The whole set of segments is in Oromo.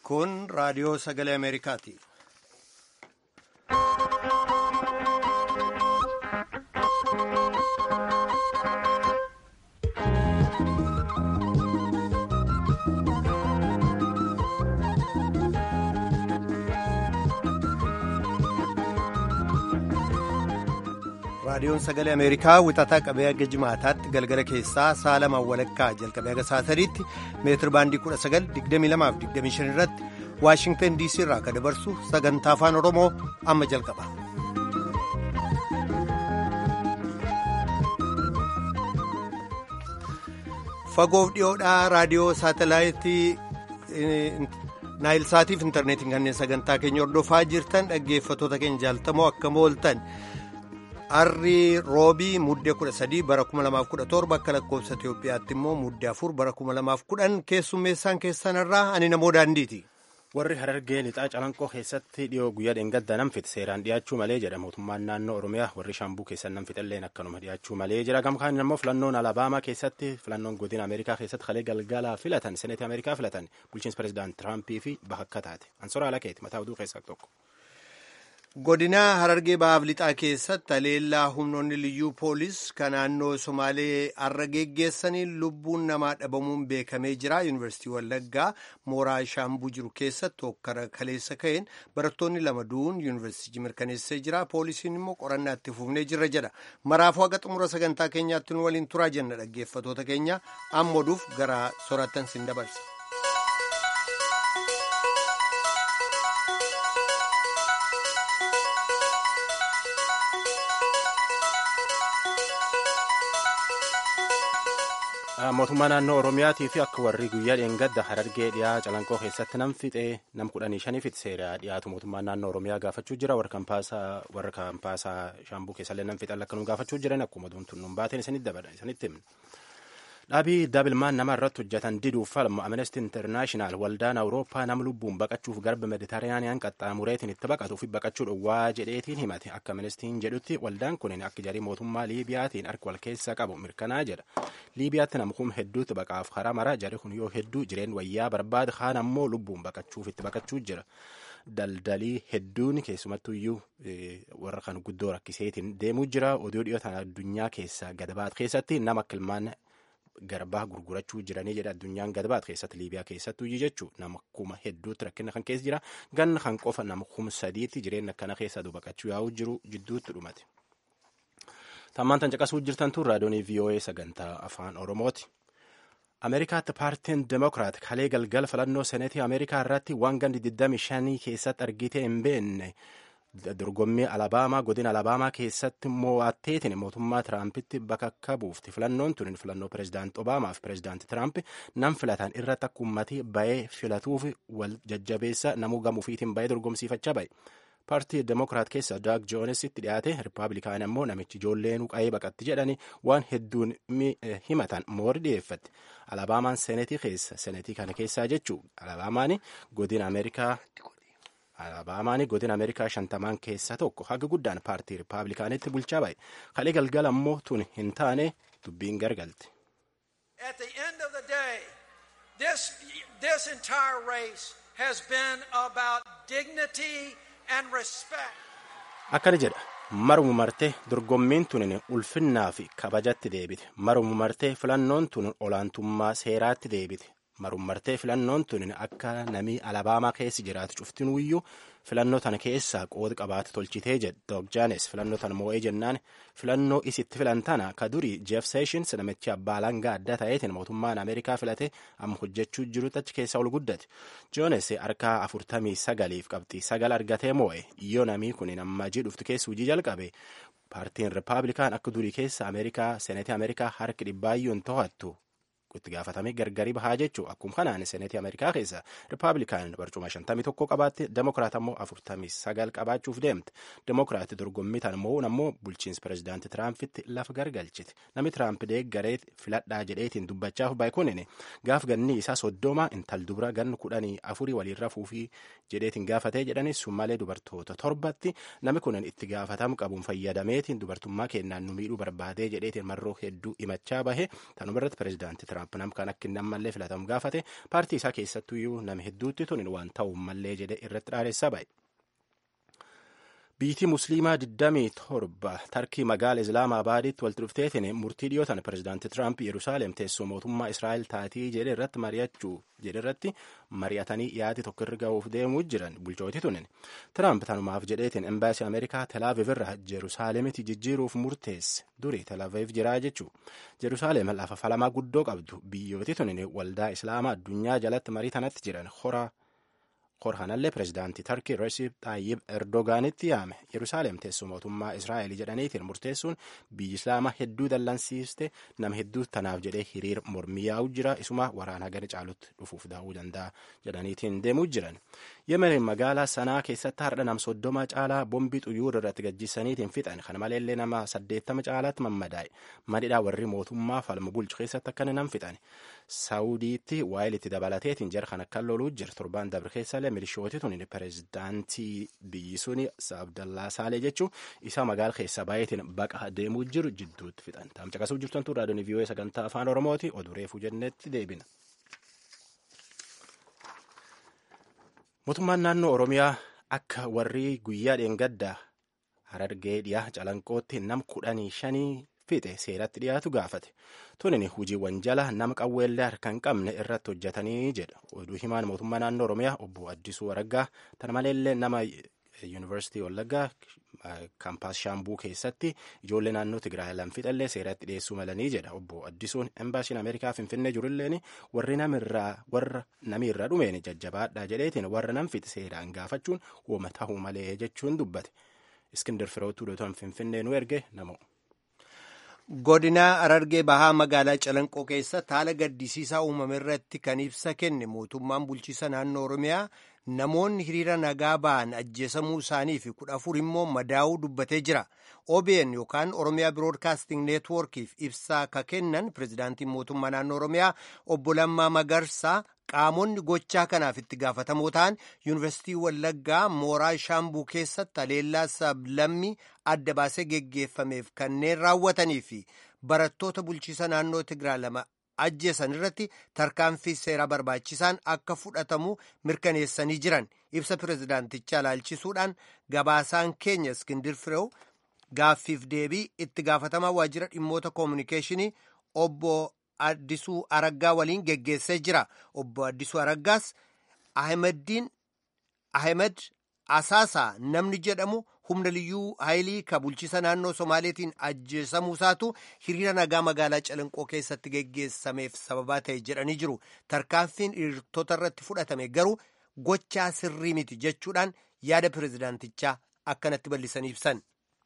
Kun raadiyoo sagalee Ameerikaati. raadiyoon sagalee ameerikaa wixataa qabee hanga jimaataatti galgala keessaa sa'a lamaan walakkaa jalqabee haga saataniitti meetir baandii 1922-25 irratti waashingtan diisii irraa kan dabarsu sagantaa afaan oromoo amma jalqaba. fagoof dhiyoodhaa raadiyoo saatelaayitii naayilsaatiif intarneetiin kanneen sagantaa keenya hordofaa jirtan dhaggeeffatoota keenya jaalatamoo akkam ooltan. Harri roobii muddee 13 bara 2017 akka lakkoofsa Itoophiyaatti immoo muddee 4 bara 2010 keessummeessaan keessanirraa ani namoo daandiiti. Warri harargee lixaa calanqoo keessatti dhiyoo guyyaa dheengadda namfit seeraan dhiyaachuu malee jedha mootummaan naannoo Oromiyaa warri shambuu keessan namfixalleen akkanuma dhiyaachuu malee jedha gamkaan immoo filannoon alabaamaa keessatti filannoon godina Ameerikaa keessatti kalee galgalaa filatan seneetii Ameerikaa filatan bulchiinsa pireezidaant Tiraampii fi bakka taate ansoora alakeeti mataa oduu keessaa tokko. godinaa harargee bahaaf lixaa keessatti haleellaa humnoonni liyyuu poolis kan naannoo somaalee har'a geggeessaniin lubbuun namaa dhabamuun beekamee jira yuunivarsiitii wallaggaa mooraa shaambuu jiru keessatti hokkara kaleessa ka'een barattoonni lama du'uun yuunivarsiitii mirkaneessee jira poolisiin immoo qorannaa itti fufnee jirra jedha maraafuu haga xumura sagantaa keenyaatti nu waliin turaa jenna dhaggeeffatoota keenya amma oduuf gara soraattan sin dabarsa. mootummaa naannoo oromiyaatii fi akka warri guyyaa dheengadda harargee dhiyaa calanqoo keessatti nam fixee nam kudhanii shaniifit seera dhiyaatu mootummaan naannoo oromiyaa gaafachuu jira warra kaampaasaa shaambuu keessallee nam fixan akka nu gaafachuu jiran akkuma duuntuun nun baateen isanitti himna. dhaabii daabilmaan nama irratti hojjetan diduuf falmu amnesty internaashinaal waldaan awurooppaa nama lubbuun baqachuuf garba mediteraaniyaan qaxxaamureetiin itti baqatuu fi baqachuu dhowwaa jedheetiin himate akka amnestiin jedhutti waldaan kun akka jarii mootummaa liibiyaatiin harka wal keessa qabu mirkanaa jedha liibiyaatti namkuun hedduutti baqaaf karaa mara jari kun yoo hedduu jireen wayyaa barbaada kaan ammoo lubbuun baqachuuf itti baqachuu jira. daldalii hedduun keessumattuyyuu warra kan guddoo rakkiseetiin deemuu jira oduu dhiyootaan addunyaa keessa gadabaat keessatti nama kilmaan garbaa gurgurachuu jiranii jedha addunyaan gadabaat keessatti liibiyaa keessattuu jechuu nama kuma hedduutti rakkina kan keessa jira ganna kan qofa nama kuma sadiitti jireenya akkana keessa baqachuu yaa'uu jiru jidduutti dhumate. Tammaan tan caqasuu jirtan tun raadiyoonii VOA sagantaa afaan Oromooti. Ameerikaatti paartiin Demokiraat kalee galgala filannoo seneetii Ameerikaa irratti waan gandi 25 keessatti argitee hin beekne dorgommii alabaamaa godina alabaamaa keessatti mo'atteetiin mootummaa tiraampiti bakka buufti filannoon tun filannoo pireezidaanti obaamaa fi pireezidaanti tiraamp nam filatan irratti akka uummatii bayee filatuuf wal jajjabeessa namuu gamuufiitiin bayee dorgomsiifachaa baye. paartii demokiraat keessa daag joonesitti dhiyaate rippaabilikaan ammoo namichi ijoolleen qa'ee baqatti jedhani waan hedduun himatan moori dhiyeeffatti alabaamaan senetii keessa senetii kana keessaa jechuu alabaamaan godina ameerikaa alabaamaan godina ameerikaa shantamaan keessaa tokko haga guddaan paartii rippaabilikaanitti bulchaa bahe kalee galgala ammoo tun hin taane dubbiin gargalte. At the end of the day, this, this entire race has been about dignity and respect. Akkana jedha maruma martee dorgommiin tun ulfinnaa fi kabajatti deebite maruma martee filannoon tun olaantummaa seeraatti deebite marummartee filannoon tun akka namii alabaamaa keessa jiraatu cuftinuuyyuu filannoo tana keessaa qooda qabaate tolchitee jedhe doog jaanes filannoo tana moo'ee jennaan filannoo isitti filan tana ka durii jeef seeshins namichi abbaa langaa adda ta'eetiin mootummaan ameerikaa filate amma hojjechuu jirutti achi keessaa ol guddate joones harkaa afurtamii sagaliif qabxii sagal argatee moo'e yoo namii kun amma dhuftu keessa hojii jalqabe paartiin rippaabilikaan akka durii keessa ameerikaa seneetii ameerikaa harki dhibbaayyuun to'attu itti gaafatame gargari bahaa jechuu akkuma kanaan seneetii ameerikaa keessa rippaabilikaan barcuma 51 qabaatte demokiraat ammoo 49 qabaachuuf deemte demokiraat dorgommii tan mo'uun ammoo bulchiinsa pireezidaanti tiraampitti lafa gargalchite namni tiraamp deeggaree filadhaa jedheetiin dubbachaaf baay'ikunin gaaf ganni isaa soddoma intal dubra ganni kudhanii afurii waliin rafuufii jedheetiin gaafatee jedhanis sun malee dubartoota torbatti namni kun itti gaafatamu qabuun fayyadameetiin dubartummaa kennaan nu miidhuu barbaadee jedheetiin marroo hedduu himachaa bahe tanumarratti pireezidaanti tiraamp tiraamp nam kan akka inni ammallee filatamu gaafate paartii isaa keessattuyyuu nama hedduutti tun waan ta'u mallee jedhe irratti dhaaressaa ba'e. Biitii Musliimaa 27 tarkii magaala Islaamaabaaditti walitti dhufteetiin murtii dhiyootan pirezidaantii Tiraamp Yerusaalem teessoo mootummaa Israa'el taatii jedhe irratti mari'achuu jedhe irratti mari'atanii dhiyaati tokko irra ga'uuf deemuu jiran bulchooti tunin. Tiraamp tanumaaf jedheetiin embaasii Ameerikaa Telaaviv irraa Jerusaaleemitti jijjiiruuf murteesse durii Telaaviv jiraa jechuu. Jerusaaleem lafa falamaa guddoo qabdu biyyooti tunin waldaa Islaamaa addunyaa jalatti marii tanatti jiran horaa. korhanallee pirezidaantii tarkii resip xaayyib erdogaanitti yaame yerusaalem teessoo mootummaa israa'el jedhaniitiin murteessuun biyyi islaamaa hedduu dallansiiste nama hedduu tanaaf jedhee hiriir mormii yaa'u jira isuma waraana gara caalutti dhufuuf daa'uu danda'a jedhaniitiin deemuu jiran yemen magaalaa sanaa keessatti hardha nam soddoma caalaa bombii xuyyuur irratti gajjisaniitiin fixan kana maleellee nama saddeettama caalaatti mammadaa'e madhidhaa warri mootummaa falma bulchu keessatti akkana nam fixan saawudiitti waayilitti dabalateetiin jara kan akka loluu jira torbaan dabre keessallee milishooti tun pirezidaantii biyyi suni abdallaa saalee jechuun isa magaala keessa baay'eetiin baqa deemuu jiru jidduutti fixan taamcaqasuu jirtantu raadiyoon vii'oo'ee sagantaa afaan oromooti oduu reefuu jennetti deebina. mootummaan naannoo oromiyaa akka warri guyyaa dheengaddaa harargee dhiyaa calanqootti nam kudhanii shanii fixe seeratti dhiyaatu gaafate tunin hojiiwwan jala nama qawweellee harka hin qabne irratti hojjetanii jedha oduu himaan mootummaa naannoo oromiyaa obbo addisuu waraggaa tana maleellee nama yuunivarsiitii wallaggaa kaampaas shaambuu keessatti ijoollee naannoo tigraay lan fixallee seeratti dhiyeessuu malanii jedha obbo addisuun embaasiin ameerikaa finfinnee jirulleen warri namirraa warra namiirra dhumeen jajjabaadha jedheetiin warra nam fixe seeraan gaafachuun wooma tahuu malee jechuun dubbate iskindir firootuu dootan finfinnee nu erge namoo. godinaa arargee bahaa magaalaa calanqoo keessatti haala gaddisiisaa uumame irratti kan ibsa kenne mootummaan bulchiisa naannoo oromiyaa namoonni hiriira nagaa ba'an ajjeesamuu isaanii fi kudha afur immoo madaa'uu dubbatee jira obn yookaan oromiyaa biroodkaasting neetwoorkiif ibsaa ka kennan pirezidaantiin mootummaa naannoo oromiyaa obbo Lammaa Magarsaa qaamonni gochaa kanaaf itti gaafatamoo ta'an yuunivarsiitii wallaggaa mooraa shaambuu keessatti haleellaa sablammii adda baasee geggeeffameef kanneen raawwatanii fi barattoota bulchiisa naannoo Tigraay lama ajjeesan irratti tarkaanfii seeraa barbaachisaan akka fudhatamu mirkaneessanii jiran ibsa pirezidaantichaa ilaalchisuudhaan gabaasaan keenya iskindir fireew gaaffiif deebii itti gaafatamaa waajjira dhimmoota koominikeeshinii obbo Addisuu Araggaa waliin geggeessee jira. Obbo Addisuu Araggaas Ahmeddiin Ahmed Asaasaa namni jedhamu humna liyyuu haayilii ka bulchiisa naannoo Somaaleetiin ajjeesamuusaatu hiriira nagaa magaalaa Calanqoo keessatti geggeessameef sababaa ta'e jedhanii jiru. Tarkaanfiin hiriirtota irratti fudhatame garuu gochaa sirrii miti jechuudhaan yaada pirezidaantichaa akkanatti bal'isanii ibsan.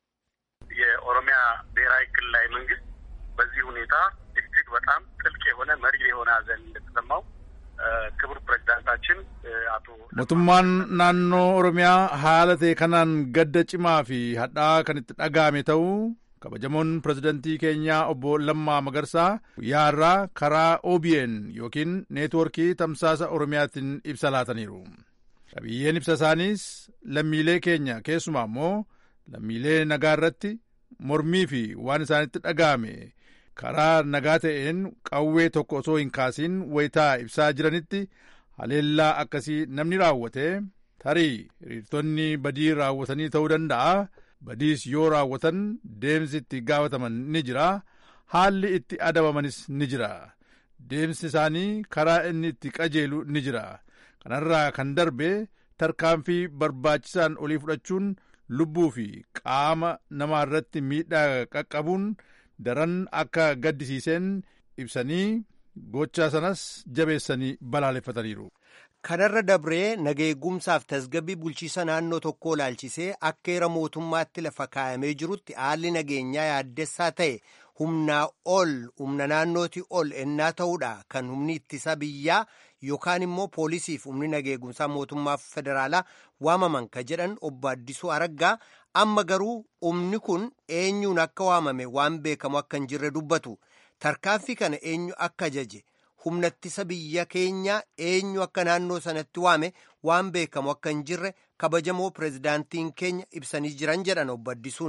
የኦሮሚያ ብሔራዊ ክልላዊ መንግስት በዚህ ሁኔታ እጅግ በጣም ጥልቅ የሆነ መሪ የሆነ ሀዘን እንደተሰማው ክቡር ፕሬዚዳንታችን አቶ mootummaan naannoo oromiyaa haala ta'e kanaan gadda cimaa fi hadhaa kan itti dhaga'ame ta'uu kabajamoon pirezidantii keenyaa obbo Lammaa Magarsaa guyyaarraa karaa OBN yookiin neetwoorkii tamsaasa oromiyaatiin ibsa laataniiru. qabiyyeen ibsa isaaniis lammiilee keenya keessumaa immoo lammiilee nagaa irratti mormii fi waan isaanitti dhaga'ame karaa nagaa ta'een qawwee tokko osoo hin kaasiin wayitaa ibsaa jiranitti haleellaa akkasii namni raawwate tarii hiriirtonni badii raawwatanii ta'uu danda'a badiis yoo raawwatan deemsi itti gaafataman ni jira haalli itti adabamanis ni jira deemsi isaanii karaa inni itti qajeelu ni jira kanarraa kan darbe tarkaanfii barbaachisaan olii fudhachuun lubbuu fi qaama namaa irratti miidhaa qaqqabuun daran akka gaddisiiseen ibsanii gochaa sanas jabeessanii balaaleffataniiru. kanarra dabree nageegumsaaf tasgabbii bulchiisa naannoo tokkoo laalchisee akka heera mootummaatti lafa kaayamee jirutti haalli nageenyaa yaaddessaa ta'e humnaa ol humna naannootii ol ennaa ta'uudha kan humni ittisa biyyaa yookaan immoo poolisiif humni nageegumsaa mootummaa federaalaa waamaman ka jedhan obbo Addisuu Araggaa amma garuu humni kun eenyuun akka waamame waan beekamu akka hin jirre dubbatu tarkaanfii kana eenyu akka ajaje humna ittisa biyya keenyaa eenyu akka naannoo sanatti waame waan beekamu akka hin jirre kabajamoo pirezidaantiin keenya ibsanii jiran jedhan obbo Addisuun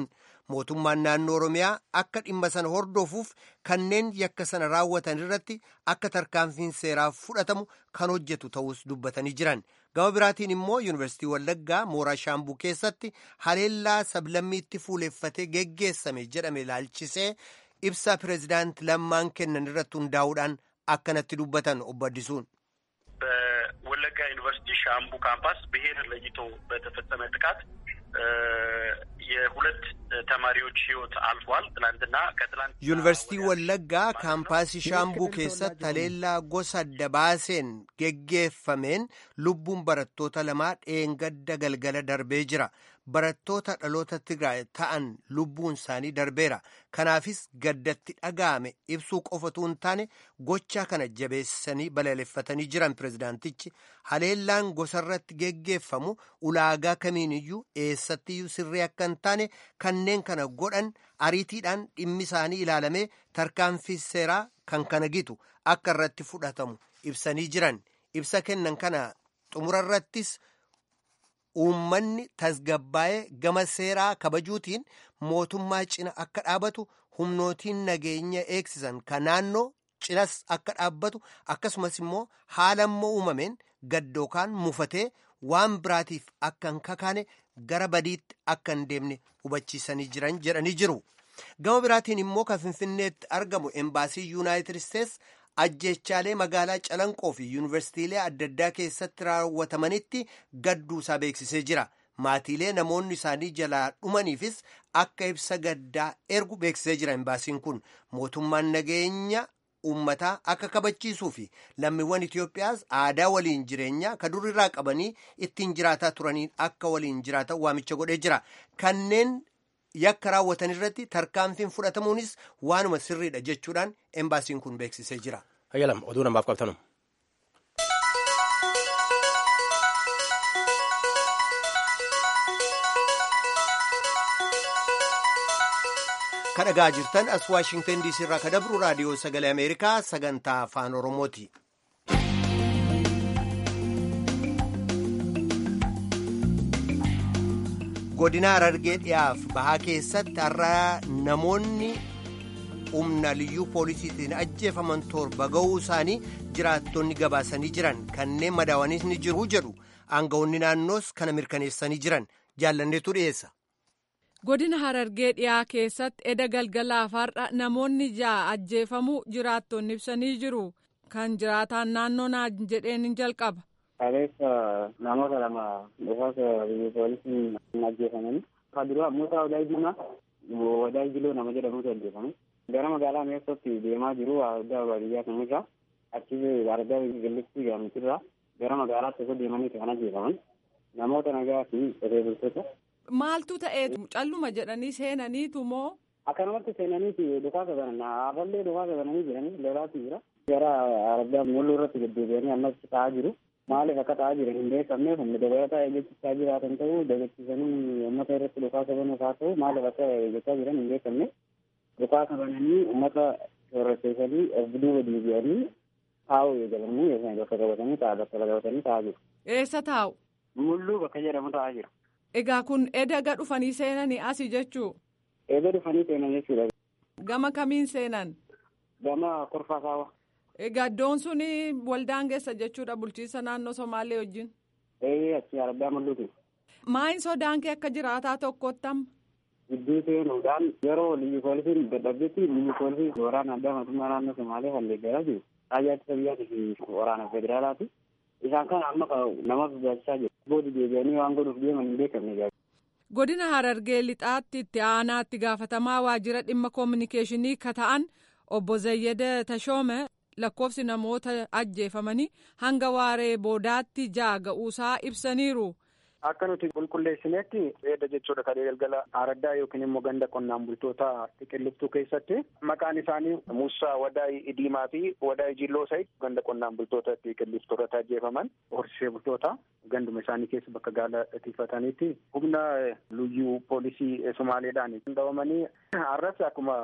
mootummaan naannoo oromiyaa akka dhimma sana hordofuuf kanneen yakka sana raawwatan irratti akka tarkaanfiin seeraa fudhatamu kan hojjetu ta'us dubbatanii jiran gama biraatiin immoo yuunivarsiitii wallaggaa mooraa shaambuu keessatti haleellaa sablammiitti fuuleffatee geggeessame jedhame ilaalchisee ibsa pireezidaant lammaan kennan irratti hundaa'uudhaan akkanatti dubbatan obbo Addisuun. በወለጋ ዩኒቨርሲቲ ሻምቡ ካምፓስ ብሔር ለይቶ በተፈጸመ ጥቃት የሁለት ተማሪዎች ሕይወት አልፏል። ትላንትና ከትላንት ዩኒቨርሲቲ ወለጋ ካምፓስ ሻምቡ keessatti haleellaa gosa adda baaseen geggeeffameen lubbuun barattoota lamaa dheengadda galgala darbee jira. Barattoota dhaloota Tigraay ta'an lubbuun isaanii darbeera. Kanaafis gaddatti dhaga'ame ibsuu qofatu hin taane gochaa kana jabeessanii balaaleffatanii jiran pirezidaantichi haleellaan gosarratti geggeeffamu ulaagaa kamiiniyyuu eessattiyyuu sirrii akka hin taane kanneen kana godhan ariitiidhaan dhimmi isaanii ilaalamee tarkaanfii seeraa kan kana gitu akka irratti fudhatamu ibsanii jiran ibsa kennan kana xumurarrattis. uummanni tasgabbaa'ee gama seeraa kabajuutiin mootummaa cina akka dhaabatu humnootiin nageenya eegsisan ka naannoo cinas akka dhaabbatu akkasumas immoo haala immoo uumameen gaddookaan mufatee waan biraatiif akka hin kakaane gara badiitti akka hin deemne hubachiisanii jiran jedhanii jiru. gama biraatiin immoo kan finfinneetti argamu embaasii yuunaayitid isteets ajjeechaalee magaalaa calanqoo fi yuunivarsiitiilee adda addaa keessatti raawwatamanitti gadduusaa beeksisee jira maatiilee namoonni isaanii jalaa dhumaniifis akka ibsa gaddaa ergu beeksisee jira embaasiin kun mootummaan nageenya uummataa akka kabachiisuu fi lammiiwwan Itoophiyaas aadaa waliin jireenyaa ka durirraa qabanii ittiin jiraataa turaniin akka waliin jiraatan waamicha godhee jira kanneen yakka raawwatan irratti tarkaanfiin fudhatamuunis waanuma sirriidha jechuudhaan embaasiin kun beeksisee jira. Hayyalam oduu namaaf qabtanu. kadhagaa jirtan as waashingtan diisii irraa ka dabru raadiyoo sagalee ameerikaa sagantaa afaan oromooti. godina harargee dhiyaaf bahaa keessatti har'a namoonni humna liyyuu poolisiitiin ajjeefaman torba ga'uu isaanii jiraattonni gabaasanii jiran kanneen madaawanis ni jiru jedhu aangawoonni naannoos kana mirkaneessanii jiran jaallanneetu dhiyeessa. godina harargee dhiyaa keessatti eda galgalaaf har'a namoonni ja'a ajjeefamuu jiraattonni ibsanii jiru kan jiraataan naannoo naa jedheen jalqaba. Kaleessa namoota lama dhufaasa biyya poolisiin ajjeefamanii. Kan duraa Muusaa Wadaa Jimaa Wadaa Jiloo nama jedhamutu ajjeefame. Gara magaalaa Meessootti deemaa jiru adda baadiyyaa kan irraa achi argaa gallittii gaamitirraa gara magaalaatti osoo deemanii kan ajjeefaman. Namoota nagaa fi qotee bultoota. Maaltu ta'ee calluma jedhanii seenaniitu moo? Akkanumatti seenaniiti dhukaasa banan hafallee dhukaasa bananii jiranii lolaatu jira. Gara argaa mulluu irratti deddeebi'anii ammas ta'aa jiru. Maaliif akka ta'aa jiran hin beekamne humna dabalataa eeggachaa jiraatan ta'uu dagachiisanii uummata irratti dhukaasa banuuf haa ta'u maaliif akka eeggachaa jiran hin beekamne. Dhukaasa bananii uummata sorrachiisanii of duuba deebi'anii taa'uu eegalanii yookaan bakka qabatanii ta'a bakka qabatanii taa'aa jiru. Eessa taa'u? Mulluu bakka jedhamu taa'aa jiru. Egaa kun edaga dhufanii seenanii asi jechuu? Eeda dhufanii seenan jechuudha. Gama kamiin seenan? Gama korfaa saawa. Egaa iddoon suni waldaan geessa jechuudha bulchiinsa naannoo Somaalee wajjin. Ee achi argaa mul'atu. Maayin sodaan kee akka jiraataa tokkotti amma? Gidduu seenuudhaan yeroo liyyu poolisiin dadhabdetti liyyu poolisii waraana addaa mootummaa naannoo Somaalee kan deeggaraa jiru. Raayyaa ittisa biyyaatii fi waraana federaalaati. Isaan kana amma nama sodaachisaa jiru. Boodi deebi'anii waan godhuuf deeman hin beekamne Godina Harargee lixaatti itti aanaatti gaafatamaa waajjira dhimma koominikeeshinii ka ta'an obbo Zayyada Tashoome lakkoofsi namoota ajjeefamanii hanga waaree boodaatti ja'a ga'uusaa ibsaniiru. Akka nuti qulqulleessinetti eeda jechuudha kadhee galgala araddaa yookiin immoo ganda qonnaan bultoota xiqilliftuu keessatti maqaan isaanii Musaa Wadaay Idiimaa fi Wadaay Jilloo Sayid ganda qonnaan bultoota xiqilliftuu irratti ajjeefaman horsiisee bultoota ganduma isaanii keessa bakka gaala tiifataniitti humna liyyuu poolisii Somaaleedhaan qindaa'amanii har'as akkuma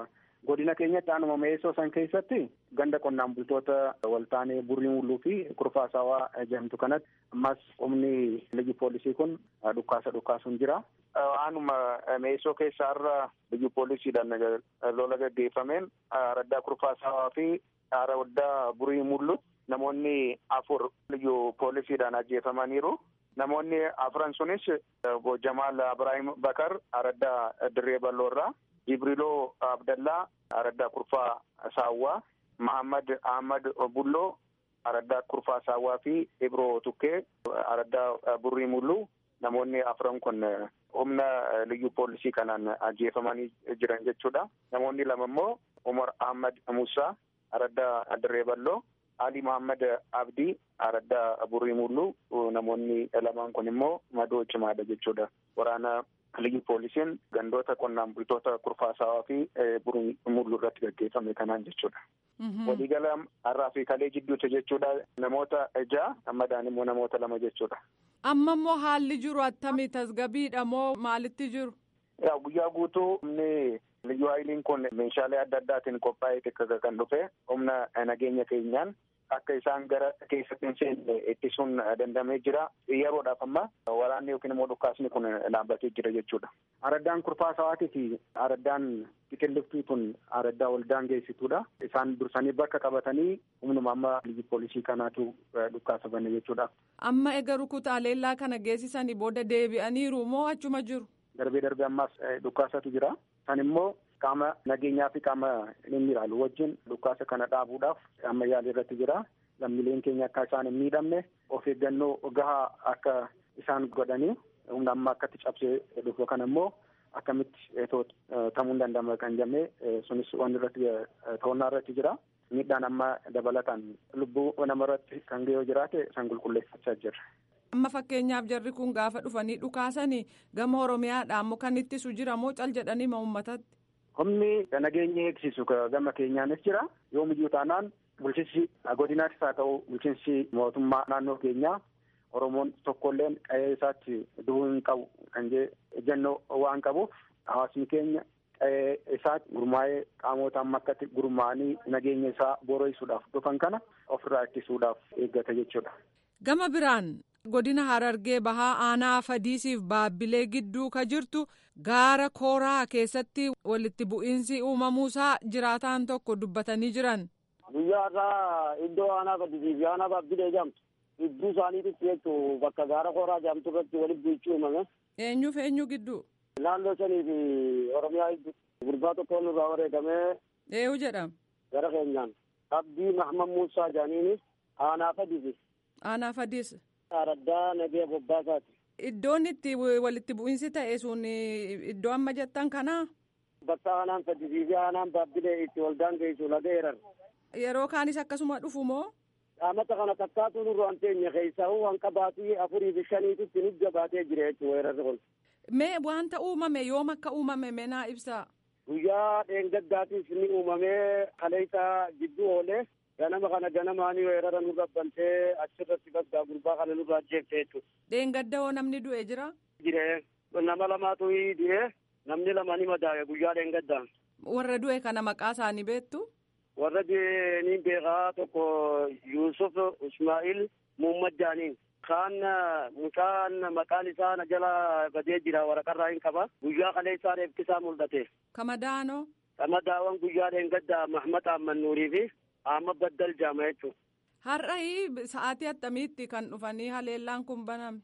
godina keenyatti aanuma meessoo san keessatti ganda qonnaan bultoota waltaanee burrii mulluu fi kurfaasaawaa jedhamtu kanatti ammas humni liyyu poolisii kun dhukkaasa dhukkaasuun jira. Aanuma meessoo keessa har'a liyyu poolisiidhaan lola gaggeeffameen araddaa kurfaasaawaa fi araddaa burrii mullu namoonni afur liyyu poolisiidhaan ajjeefamaniiru. Namoonni afran sunis obbo Jamaal Ibrahim Bakar araddaa Dirree Balloorraa, Jibriloo Abdallaa araddaa Kurfaa Saawwaa, Mahammad Ahmad Bulloo araddaa Kurfaa Saawwaa fi Ibroo Tukkee araddaa Burrii Mulluu namoonni afran kun humna liyyu poolisii kanaan ajjeefamanii jiran jechuudha. Namoonni lama immoo Umar Ahmad Musaa araddaa Dirree Balloo. Ali Muhammad Abdii araddaa Burrii Mulluu namoonni lamaan kun immoo madoo cimaadha jechuudha. Waraana liyyu poolisiin gandoota qonnaan bultoota kurfaasaawaa fi Burrii Mulluu irratti gaggeeffame kanaan jechuudha. Waliigala har'aa fi kalee jidduuti jechuudha. Namoota ja'a madaan immoo namoota lama jechuudha. Amma immoo haalli jiru attamii tasgabiidha moo maalitti jiru? Yaa guyyaa guutuu humni liyyu haayiliin kun meeshaalee adda addaatiin qophaa'ee xiqqaa kan dhufe humna nageenya keenyaan akka isaan gara keessatti hin seenne ittisuun dandamee jira. Yeroodhaaf amma waraanni yookiin immoo dhukkaasni kun dhaabbatee jira jechuudha. Araddaan kurfaasawaatii fi araddaan xiqilliftuu tun araddaa waldaan geessituudha. Isaan dursanii bakka qabatanii humnuma amma liyyu poolisii kanaatu dhukkaasa bane jechuudha. Amma egaa rukutaalee kana geessisanii booda deebi'aniiru moo achuma jiru? Darbee darbee ammaas dhukkaasatu jira. Kan immoo qaama nageenyaa fi qaama inni ilaalu wajjin dhukkaasa kana dhaabuudhaaf amma yaalii irratti jira. Lammiileen keenya akka isaan hin miidhamne of eeggannoo gahaa akka isaan godhanii humna amma akkatti cabsee dhufu kana immoo akkamitti ta'uu hin danda'ama kan jennee sunis wanni irratti to'annaa irratti jira. Miidhaan amma dabalataan lubbuu namarratti kan ga'ee jiraate san qulqulleeffachaa jirra. Amma fakkeenyaaf jarri kun gaafa dhufanii dhukaasanii gama Oromiyaadhaan immoo kan ittisu jira moo cal jedhanii ma uummatatti? Humni nageenya eegsisu gama keenyaanis jira. Yoomiyyuu taanaan bulchiinsi godinaattis haa ta'u bulchiinsi mootummaa naannoo keenyaa Oromoon tokkolleen qe'ee isaatti du'uu hin qabu kan jennoo waan qabuuf hawaasni keenya qe'ee isaatti gurmaa'ee qaamota amma akkatti gurmaa'anii nageenya isaa boora'isuudhaaf dhufan kana ofirraa ittisuudhaaf eeggata jechuudha. Gama biraan godina harargee bahaa aanaa fadiisiif baabbilee gidduu ka jirtu gaara kooraa keessatti walitti bu'iinsi uumamuusaa jiraataan tokko dubbatanii jiran. Guyyaa irraa iddoo aanaa fadisiif aanaa baabbilee jedhamtu gidduu isaaniitis jechuun bakka gaara kooraa jedhamtu irratti walitti bu'ichi uumame. Eenyuuf eenyu gidduu? Naannoo shanii fi Oromiyaa gidduu gurbaa tokko nurraa wareegamee. Eenyu jedhama? Gara keenyaan. Abdii Mahmad Muusaa jedhaniinis aanaa fadisiif. Aanaa fadis. Araddaa nagee bobbaasaati. Iddoon itti walitti bu'iinsi ta'e sun iddoo amma jettan kanaa? Bakka aanaan fadisii fi aanaan baabbilee itti waldaan geessu laga eeran. Yeroo kaanis akkasuma dhufu moo? Qaamata kana takkaatu nurraan teenya keessaa waan qabaatii afurii fi shaniititti nu jabaatee jira jechuudha weerarri kun. Mee wanta uumame yoom akka uumame mee naa ibsaa? Guyyaa dheengaddaatiif ni uumamee kaleessaa jidduu oolee ganama kana ganamaanii weerara nurra bantee achirratti baggaa gurbaa kana nurraa ajjeefte jechuudha. Dheengadda hoo namni du'e jira? Jiree nama lamaatu du'e namni lama ni madaa'e guyyaa dheengaddaan. Warra du'e kana maqaa isaanii beektu? Warra du'e ni beekaa tokko Yuusuf Ismaa'il Muhammad Jaaniin. Kaan mucaan maqaan isaa na jala badee jira waraqarraa hin qaba. Guyyaa kaleessaa reeffisaa mul'ate. Kamadaanoo? Kamadaawwan guyyaa dheengaddaa Mahmad Ahmad Nuurii fi Ahmad Baddal Jaama jechuudha. Har'a sa'aatii attamiitti kan dhufanii haleellaan kun baname?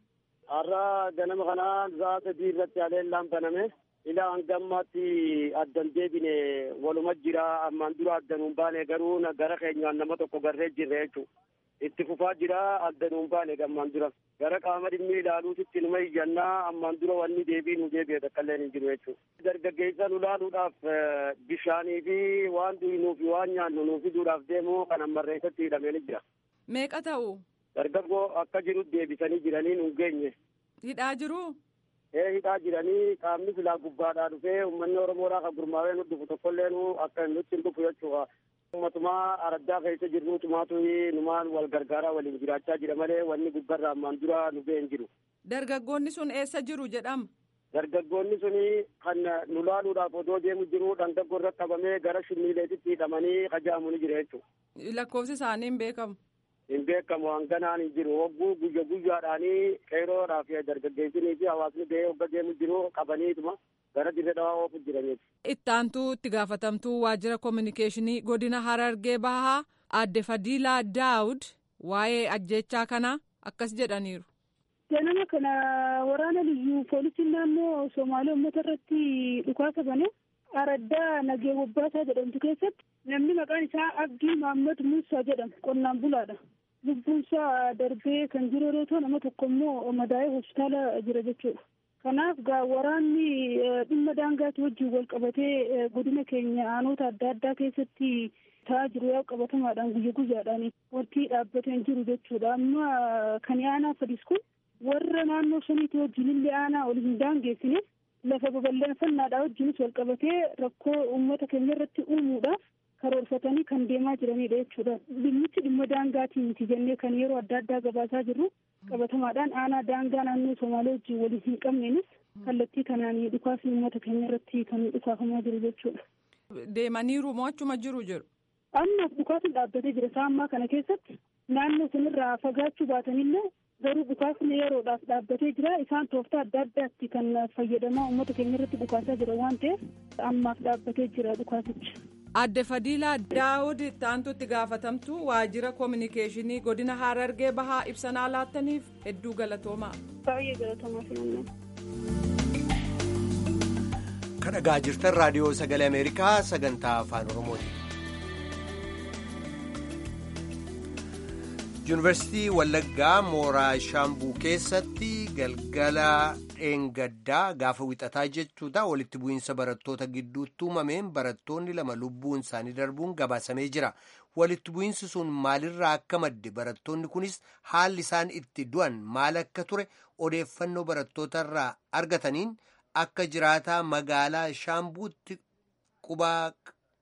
Har'a ganama kana sa'a sadii irratti haleellaan baname. Ilaa hanga ammaatti addan deebine waluma jira ammaan dura addanuun baane garuu gara keenyaan nama tokko garree jirre jechuudha. Itti fufaa jira addanuun baane ammaan dura. Gara qaama dhimmi ilaaluutitti numa iyyannaa ammaan dura wanni deebii nu deebi'e takka hin jiru jechuudha. Dargaggeessa nu laaluudhaaf bishaanii fi waan dhugnuu fi waan nyaannu nu fiduudhaaf deemu kan ammarreessatti hidhamee ni jira. Meeqa ta'u? Dargaggoo akka jiru deebisanii jiranii nu geenye. Hidhaa jiru? ee hidhaa jiranii qaamni silaa gubbaadhaa dhufee uummanni oromoodhaa kan gurmaa'ee nu dhufu tokkollee nu akka nutti hin dhufu jechuudha. Ummatumaa araddaa keessa jirru tumaatu numaan wal gargaaraa waliin jiraachaa jira malee wanni gubbarraa ammaan dura nu ga'e hin jiru. Dargaggoonni sun eessa jiru jedhama? dargaggoonni suni kan nu laaluudhaaf odoo deemu jiru dhangaggoo irratti qabamee gara shimmiileetitti hidhamanii qajaamu ni jira jechuudha. Lakkoofsi isaanii hin beekamu. Hin beekamu hanganaan hin jiru hogguu guyya guyyaadhaanii qeeroodhaaf dargaggeessinii fi hawaasni ba'ee hogga deemu jiru qabaniituma gara dirree dhawaa oofu jiraniiti. Ittaantuu itti gaafatamtuu waajjira koominikeeshinii godina Harargee Bahaa adde Fadiilaa Daawud waa'ee ajjechaa kanaa akkas jedhaniiru. Ganama kana waraana liyyuu poolisiin naannoo Somaalee uummata irratti dhukaasa bane araddaa nagee bobbaasaa jedhamtu keessatti namni maqaan isaa Abdii Mahammad Muusaa jedhamu qonnaan bulaadha. Lubbuunsaa darbee kan jiru yeroo ta'u nama tokko immoo madaa'ee hospitaala jira jechuudha. Kanaaf gaa waraanni dhimma daangaatti wajjin wal qabatee godina keenya aanota adda addaa keessatti ta'aa jiru yaa qabatamaadhaan guyya guyyaadhaan wanti dhaabbatee hin jiru jechuudha. Amma kan aanaa fadis kun warra naannoo saniitti wajjin illee aanaa ol hin daangeessine lafa babal'ifannaadhaa wajjinis wal qabatee rakkoo uummata keenya irratti uumuudhaaf karoorfatanii kan deemaa jiranidha jechuudha. Dhimmichi dhimma daangaatii miti jennee kan yeroo adda addaa gabaasaa jirru qabatamaadhaan aanaa daangaa naannoo Somaalee wajjin waliin hin qabneenis kallattii kanaan dhukaasni uummata keenya irratti kan dhukaafamaa jiru jechuudha. Deemaniiru moo achuma jiru jiru? Amma dhukaasni dhaabbatee jira isaa ammaa kana keessatti naannoo sanirraa fagaachuu baatanillee garuu dhukaasni yeroodhaaf dhaabbatee jira isaan tooftaa adda addaatti kan fayyadamaa uummata keenya irratti dhukaasaa jira waan ta'eef ammaaf dhaabbatee jira dhukaasicha. Adde Fadiilaa Daawud ittaantu itti gaafatamtu waajjira koominikeeshinii godina Harargee Bahaa ibsanaa laattaniif hedduu galatoomaa. Baay'ee galatoomaa filannaa. Kan dhagaa jirtan raadiyoo sagalee Ameerikaa sagantaa afaan Oromooti. Yuunivarsiitii Wallaggaa mooraa Shaambuu keessatti galgala dheengaddaa gaafa wixataa jechuudha walitti bu'iinsa barattoota gidduutti uumameen barattoonni lama lubbuun isaanii darbuun gabaasamee jira. Walitti bu'iinsi sun maalirraa akka madde barattoonni kunis haalli isaan itti du'an maal akka ture odeeffannoo barattootarraa argataniin akka jiraataa magaalaa Shaambuutti qubaa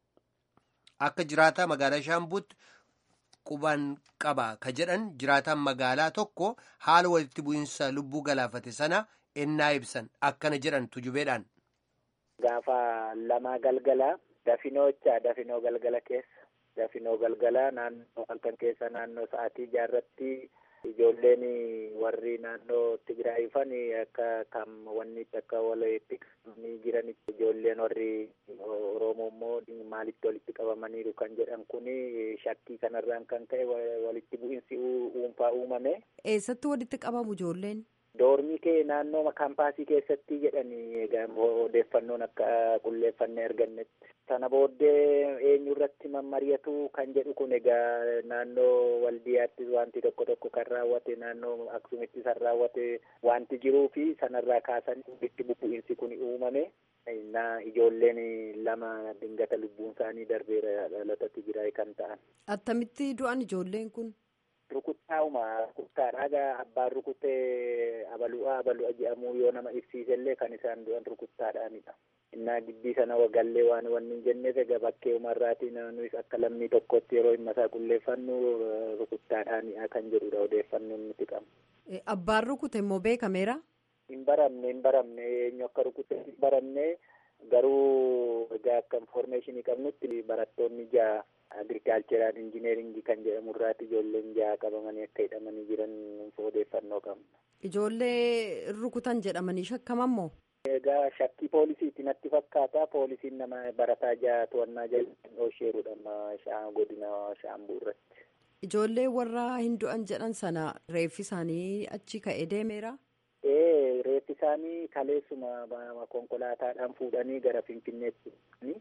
akka jiraataa magaalaa Shaambuutti. quban qaba ka jedhan jiraataan magaalaa tokko haala walitti bu'iinsa lubbuu galaafate sana ennaa ibsan akkana jedhan tujubeedhaan. Gaafa lamaa galgala dafinoocha dafinoo galgala keessa dafinoo galgala naannoo halkan keessa naannoo sa'aatii jaarratti ijoolleen warri naannoo Tigraay dhufan akka kam wanni akka walitti qabamanii jiranitti ijoolleen warri Oromoo immoo maalitti walitti qabamaniiru kan jedhan kun shakkii kanarraan kan ka'e walitti bu'iinsi dhuunfaa uumame. Eessatti walitti qabamu ijoolleen? Doormii kee naannoo kaampaasii keessatti jedhanii odeeffannoon akka qulleeffannee argannetti. Sana booddee eenyu irratti mammari'atu kan jedhu kun egaa naannoo waldiyaatti wanti tokko tokko kan raawwate naannoo aksumittis kan raawwate wanti jiruu fi sanarraa kaasan walitti bu'iinsi kun uumame. na ijoolleen lama dingata lubbuun isaanii darbeera dhalata Tigraay kan ta'an. Attamitti du'an ijoolleen kun? Rukuttaa'uma rukuttaadha abbaan rukutee abalu'a abalu'a jedhamu yoo nama ibsiisellee kan isaan du'an rukuttaadhaanidha. Innaa gibbii sana wagallee waan wanni hin jenneef egaa bakkee umarraatii nuyis akka lammii tokkotti yeroo dhimma isaa qulleeffannu rukuttaadhaanidha kan jedhudha odeeffannoon nuti qabna. Abbaan rukute immoo beekameera? Hin baramne hin baramne eenyu akka rukute hin baramne garuu egaa akka infoormeeshinii qabnutti barattoonni ja'a agirikaalcheeraan injineeringii kan jedhamu irraati ijoolleen ja'a qabamanii akka hidhamanii jiran odeeffannoo qabna. Ijoollee rukutan jedhamanii shakkaman moo? Egaa shakkii poolisiiti natti fakkaata poolisiin nama barataa ja'a to'annaa jala dhoosheerudha amma godina shaambuu irratti. Ijoollee warra hin du'an jedhan sana reeffi isaanii achi ka'ee deemeera? Ee reeffi isaanii kaleessuma konkolaataadhaan fuudhanii gara Finfinneetti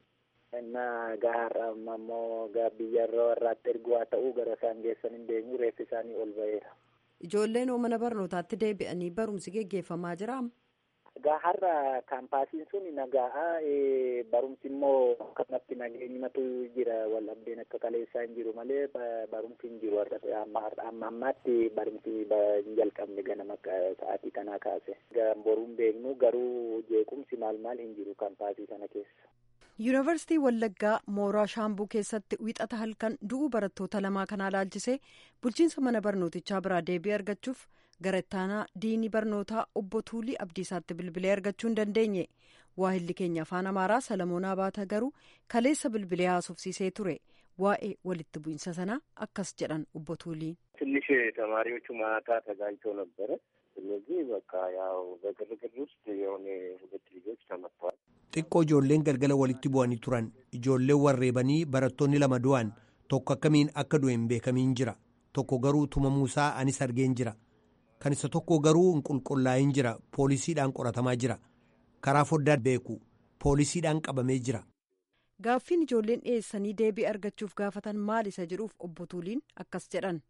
innaa gaharra ammoo biyyarra warraatti ergu haa ta'u gara isaan geessan hin deemu reeffi isaanii ol ba'eera. Ijoolleen mana barnootaatti deebi'anii barumsi geggeeffamaa jira. Egaa har'a kaampaasiin sun nagaa barumsi immoo akkanatti nageenyumatu jira wal abdeen akka kaleessaa hin jiru malee barumsi hin jiru amma ammaatti barumsi hin jalqabne ganama sa'aatii kanaa kaase. Boruun beeknu garuu jeequmsi maal maal hin jiru kaampaasii sana keessa. yuunivarsiitii wallaggaa mooraa shaambuu keessatti wixata halkan du'uu barattoota lamaa kanaa laalchisee bulchiinsa mana barnootichaa biraa deebii argachuuf gara ittaanaa diinii barnootaa obbo Tuulii Abdiisaatti bilbilee argachuu hin dandeenye. Waahilli keenya afaan Amaaraa Salamoon Abaata garuu kaleessa bilbilee haasofsiisee ture. Waa'ee walitti bu'iinsa sanaa akkas jedhan obbo Tuulii. ትንሽ ተማሪዎቹ ማታ ተጋጭተው ነበረ። ስለዚህ በቃ ያው በግርግር ውስጥ የሆነ ሁለት ልጆች ተመቷል። xiqqoo ijoolleen galgala walitti bu'anii turan ijoolleen warreebanii barattoonni lama du'an tokko akkamiin akka du'e hin beekamiin jira tokko garuu tumamuusaa anis argeen jira kan isa tokko garuu hin qulqullaa'in jira poolisiidhaan qoratamaa jira karaa foddaa beeku poolisiidhaan qabamee jira. Gaaffiin ijoolleen dhiyeessanii deebii argachuuf gaafatan maal isa jedhuuf obbo Tuuliin akkas jedhan.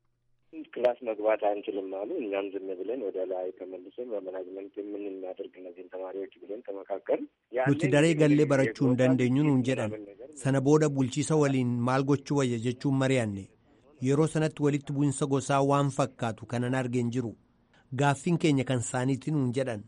ክላስ መግባት አንችልም አሉ። እኛም ዝም ብለን ወደ ላይ ተመልሰን በመናጅመንት ምን እናደርግ እነዚህን ተማሪዎች ብለን ተመካከል nuti daree gallee barachuu hin dandeenyu nuun jedhan sana booda bulchiisa waliin maal gochuu wayya jechuun mari'anne yeroo sanatti walitti bu'insa gosaa waan fakkaatu kanan argeen jiru gaaffiin keenya kan isaaniiti nuun jedhan.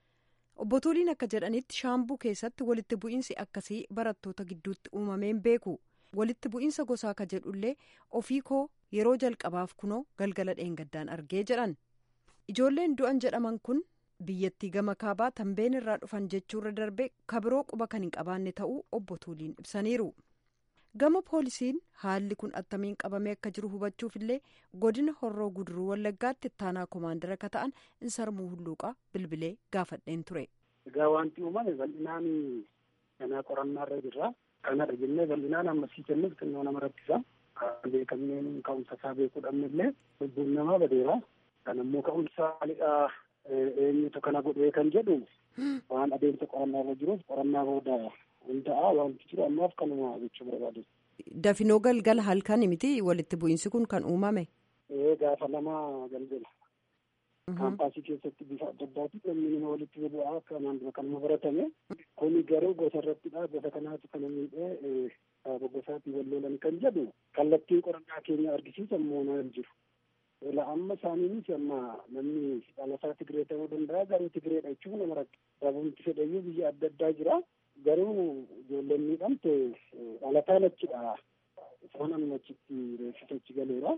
Obbo Tuuliin akka jedhanitti shaambuu keessatti walitti bu'iinsi akkasii barattoota gidduutti uumameen beeku. Walitti bu'iinsa gosaa ka jedhullee ofii koo yeroo jalqabaaf kunoo galgala dheengaddaan argee jedhan. Ijoolleen du'an jedhaman kun biyyattii gama kaabaa tambeen irraa dhufan jechuurra darbee kabiroo quba kan hin qabaanne ta'uu obbo Tuuliin ibsaniiru. Gama poolisiin haalli kun attamiin qabamee akka jiru hubachuuf illee godina horroo guduruu wallaggaatti ittaanaa koomaandara akka ta'an insarmuu hulluuqaa bilbilee gaafadheen ture. Egaa wanti uumame bal'inaan kanaa qorannaarra jirra. Kanarra jennee bal'inaan ammasii kennuuf xinnoo nama rakkisa. Beekamneen ka'umsa isaa beekuu dhabnellee lubbuun namaa badeera. Kan ammoo ka'umsa maalidhaa eenyutu kana godhee kan jedhu waan adeemsa qorannaarra jiruuf qorannaa booda hunda'a wanti jiru ammaaf kanuma jechuu barbaadu. Dafinoo galgala halkani miti walitti bu'iinsi kun kan uumame. Ee gaafa lama galgala. Kaampaasii keessatti bifa adda addaatiin namni nama walitti bu'aa kanaan dura kanuma baratame. Kuni garuu gosa irrattidha. Gosa kanaatu kana miidhee saaba gosaatii wal lolan kan jedhu kallattiin qorannaa keenya argisiisa moonaa hin jiru. Ela amma isaaniinis amma namni dhalataa Tigree ta'uu danda'a garuu Tigreedha jechuun nama rakka. Sababni fedhayyuu biyya adda addaa jira. Garuu ijoolleen miidhamte dhalataan achidha. Isaan amma achitti reeffisa achi galeera.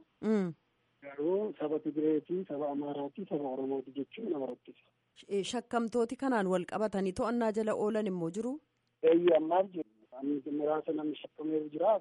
Garuu saba Tigireetii, saba Amaaraatii, saba Oromooti jechuun nama rakkisa. Shakkamtooti kanaan wal qabatanii to'annaa jala oolan immoo jiru. Eeyyee ammaaf jiru. Muraasa namni shakkameeru jira.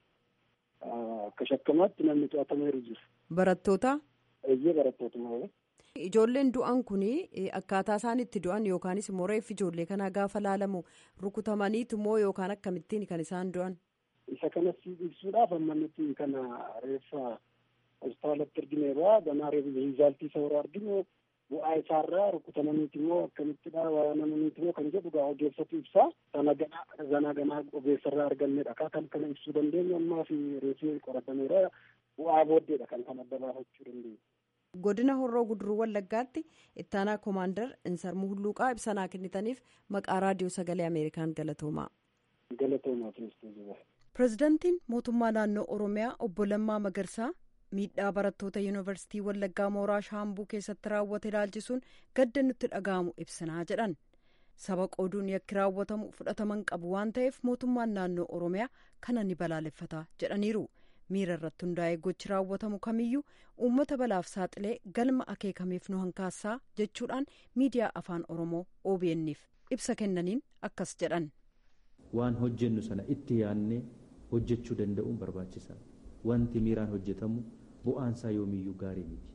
Akka shakkamaatti namni to'atameeru jira. Barattoota. Eeyyee barattoota malee. Ijoolleen du'an kun akkaataa isaan itti du'an yookaanis immoo reeffi ijoollee kanaa gaafa laalamu rukutamaniitu moo yookaan akkamittiin kan isaan du'an. Isa kanas ibsuudhaaf amma nuti kana reeffa hospitaalatti argineerra ganaa riizaaltii isa warra arginu bu'aa isaarraa rukutamaniiti moo akkamittidha waanamaniiti moo kan jedhu gaa ogeessatu ibsaa sana ganaa ganaa ganaa ogeessarraa argannedha akkaataan kana ibsuu dandeenyu ammaa fi reeffi qoratameera bu'aa booddeedha kan kan adda baafachuu dandeenyu. godina horroo guduruu wallaggaatti ittaanaa koomaandar insarmuu hulluuqaa ibsanaa kennitaniif maqaa raadiyoo sagalee ameerikaan galatoomaa. galatoomaa kiristoos. pirezidaantiin mootummaa naannoo oromiyaa obbo Lammaa Magarsaa miidhaa barattoota yuunivarsiitii wallaggaa mooraa shaambuu keessatti raawwate ilaalchisuun gadda nutti dhaga'amu ibsinaa jedhan saba qooduun yakki raawwatamu fudhataman qabu waan ta'eef mootummaan naannoo oromiyaa kana ni balaaleffata jedhaniiru. miira irratti hundaa'ee gochi raawwatamu kamiyyuu uummata balaaf saaxilee galma akeekameef nu hankaassaa jechuudhaan miidiyaa afaan oromoo OBN'f ibsa kennaniin akkas jedhan. waan hojjennu sana itti yaadnee hojjechuu danda'uun barbaachisaadha wanti miiraan hojjetamu bu'aansaa yoomiyyuu gaarii miti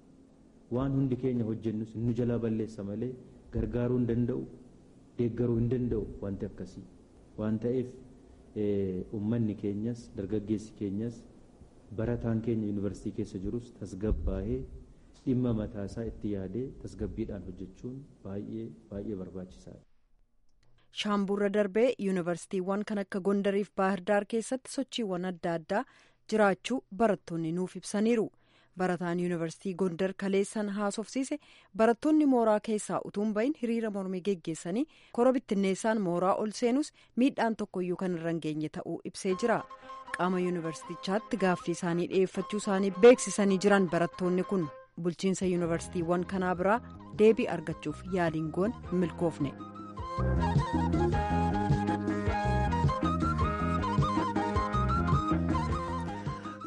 waan hundi keenya hojjennus nu jalaa balleessa malee gargaaruu hin danda'u deeggaruu hin danda'u wanti akkasii waan ta'eef uummanni keenyas dargaggeessi keenyas barataan keenya yuunivarsiitii keessa jirus tasgabbaa'ee dhimma mataasaa itti yaadee tasgabbiidhaan hojjechuun baay'ee baay'ee barbaachisaadha. shaambuurra darbee yuunivarsiitiiwwan kan akka gondariif baahirdaar keessatti sochiiwwan adda addaa jiraachuu barattoonni nuuf ibsaniiru. barataan yuunivarsiitii gondar kaleessan haasofsiise barattoonni mooraa keessaa utuun bahin hiriira mormii geggeessanii kora bittinneessaan mooraa ol seenus miidhaan tokkoyyuu kan irra hin geenye ta'uu ibsee jira qaama yuunivarsiitichaatti gaaffii isaanii dhiyeeffachuu isaanii beeksisanii jiran barattoonni kun bulchiinsa yuunivarsiitiiwwan kanaa biraa deebii argachuuf yaaliin goon milkoofne.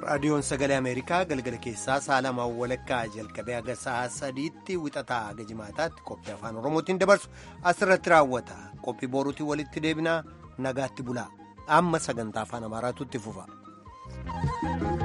raadiyoon sagalee ameerikaa galgala keessaa sa'a lamaan walakkaa jalqabee haga sa'a sadiitti wixataa haga jimaataatti qophii afaan oromootiin dabarsu asirratti raawwata qophii boruutiin walitti deebinaa nagaatti bulaa amma sagantaa afaan amaaraatu itti fufa.